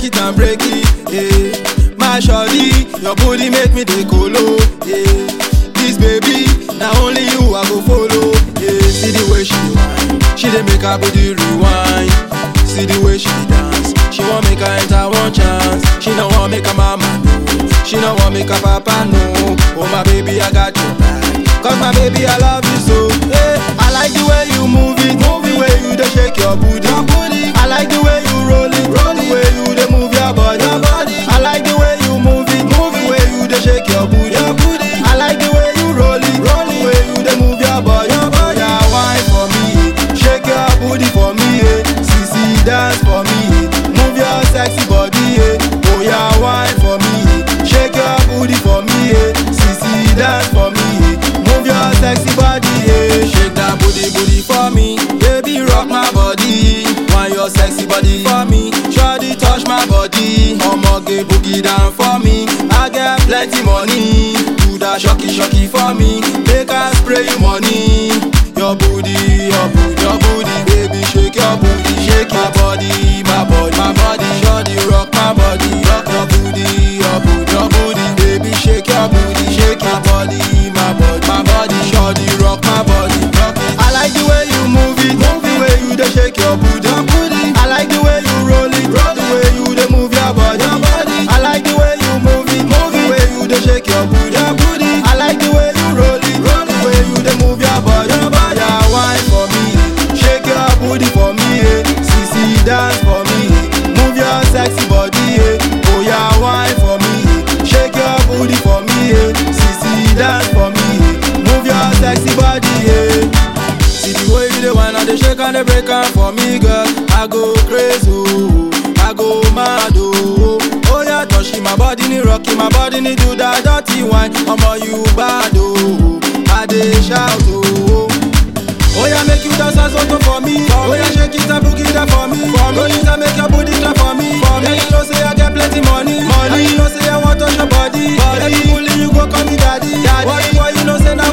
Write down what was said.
it and break it. Yeah. My shawty, your booty make me dey colo. Yeah. This baby, now only you I go follow. Yeah. See the way she dey whine, she dey make her body rewind. See the way she dey dance, she want make her enter one chance. She no want make her mama know, she no want make her papa know. Oh my baby, I got your back. Cause my baby, I love you so. Hey, I like the way you move it, move the way you dey shake your booty. Your booty. I like the way you roll it, roll the way you dey move your body. Your body. I like the way you move it, move the way you dey shake your booty. Your booty. I like the way you roll it, roll the way you dey move your body. Your body. Yeah, wine for me, shake your booty for me, eh. Sissy dance for me, move your sexy body, eh. Oh yeah, wine for me, shake your booty for me, eh. Sissy dance for me, move your sexy body, eh. Shake that booty, booty for me, baby rock my body. Want your sexy body for me, shawty touch my body. Omoge boogie down for me, I get plenty money. Do that shocky shocky for me, make I spray you money. Your booty, your booty, your booty, baby shake your booty, shake your body, my body, my body. Shawty rock my body, rock your booty, your booty, your booty, baby shake your booty, shake your body, my body, my body. Shawty rock my body, rock it. I like the way you move it, move the way you dey shake your booty, your booty. I like the way you roll it, roll the way you dey move your body, your body. I like the way you move it, move the way you dey shake your booty, your booty. I like the way you roll it, roll the way you dey move your body, your body. Yeah, wine for me, shake your booty for me, eh. Sissy dance for me, move your sexy body, eh. Oh yeah, wine for me, shake your booty for me, eh. Sissy dance for me, move your sexy body, eh. See the way you dey whine and dey shake and dey break am for me, girl. I go crazy, oh, I go mad, oh. Oh yeah, touching my body, ni rocking my body, ni do that dirty wine. Omo you bad, oh. I dey shout, oh. Oh yeah, make you dance as auto for me. Oh yeah, shake it and boogie that for me. For me, it and make your booty clap for me. For me, you know say I get plenty money. Money, you know say I want touch your body. Body, every bully you go call me daddy. Daddy, what boy you know say na